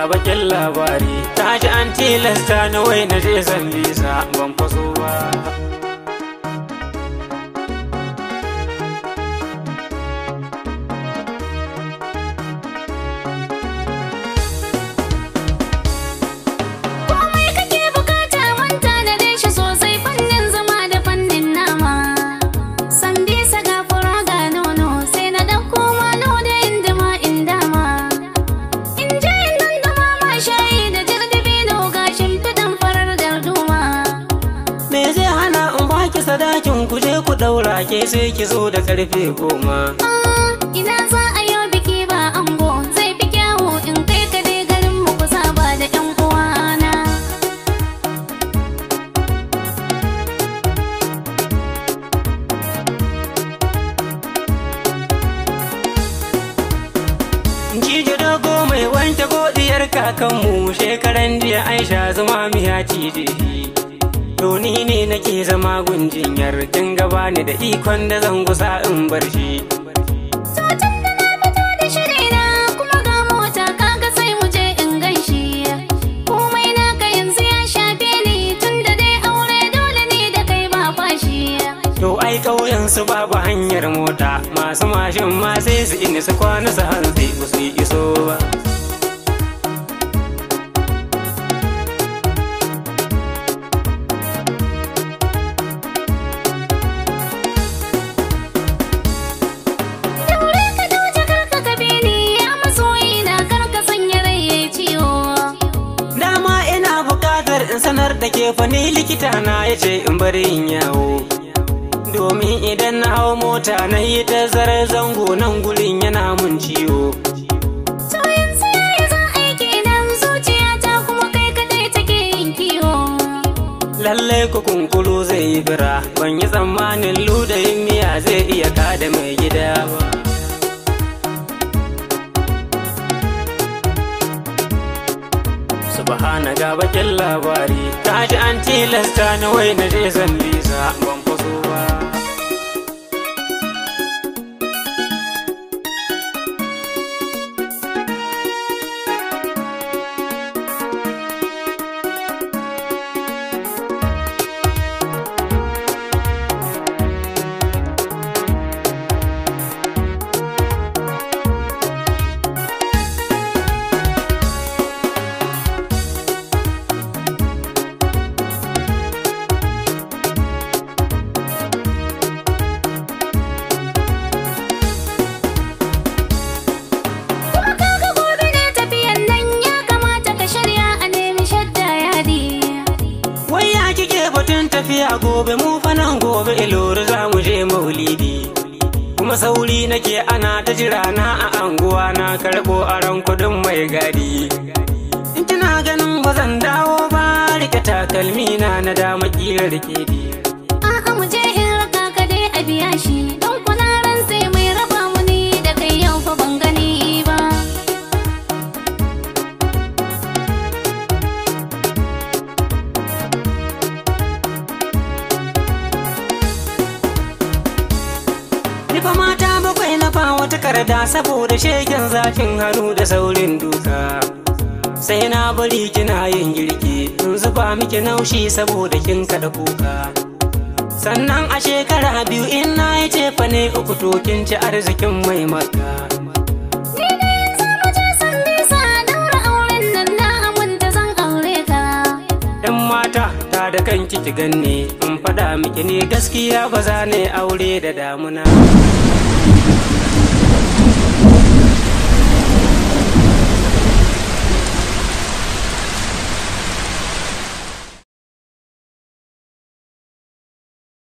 bakin labari ta ji an tilasta na wai na je san bisa ban faso ba Komai kake bukata manta da shi sosai fannin zama da fannin nama. San bisa ga fura ga nono sai na ɗauko malo da indima in dama. In je in dandama ma shayi da jirdibino ga shimfiɗan farar darduma. me zai hana in baki sadakin ku je ku daura ke sai ki zo da karfe goma Ah, ina za a yau biki ba ango zai fi kyawu in kai ka dai garin mu ku saba da ƴan uwana. Cije dogo mai wanke godiyar kakanmu shekaran jiya Aisha zuma miya cije shi. To ni ne nake zama gunjinyar kin gaba ni da ikon da zan gusa in bar shi. Sautan da na fito da shirina kuma ga mota kaga sai mu je in ganshi. Komai naka yanzu ya shafe ni tun da dai aure dole ne da kai ba fashi. To ai ƙauyen su babu hanyar mota masu mashin ma sai su ini su kwana su hantsi ba su yi iso ba. Daure ka dauje karka ka bi ni ya masoyi na karka sanya rai yayi ciwo. Dama ina buƙatar in sanar da ke fa ni likita na ya ce in bari in yawo. Domin idan na hau mota na yi ta zarar zango nan gurin yana mun ciwo. To yanzu yayi za a yi kenan zuciyata kuma kai kadai take yin kiwo. Lallai ku kunkuru zai yi bira, ban yi tsammanin ludayin miya zai iya kada mai gida ba. Subhana ga bakin labari, ta ji an tilasta na wai na je san bisa ban faso ba. Kuma kaga gobe ne tafiyan nan ya kamata ka shirya a nemi shadda yadi. Wai ya kike batun tafiya gobe mu fa nan gobe ilori za mu je maulidi. Kuma sauri nake ana ta jira na a anguwa na karɓo aron kuɗin mai gadi. In kina ganin ba zan dawo ba rike takalmi na na dama ƙirar kedi. A'a mu je in raka ka dai a biya shi don kuna ran sai mai raba mu ni da kai yau fa ban gani ba. Ni fa mata bakwai na fa wata karda saboda shegen zafin hannu da saurin duka. Sai na bari kina yin girki in zuba miki naushi saboda kin kada kuka. Sannan a shekara biyu in na yi cefa ne uku to kin ci arzikin mai maka. Ni da yanzu mu je san bisa daura auren nan na aminta zan aure ka. Yan mata ta da kanki ki ganni in faɗa miki ne gaskiya ba za ne aure da damuna.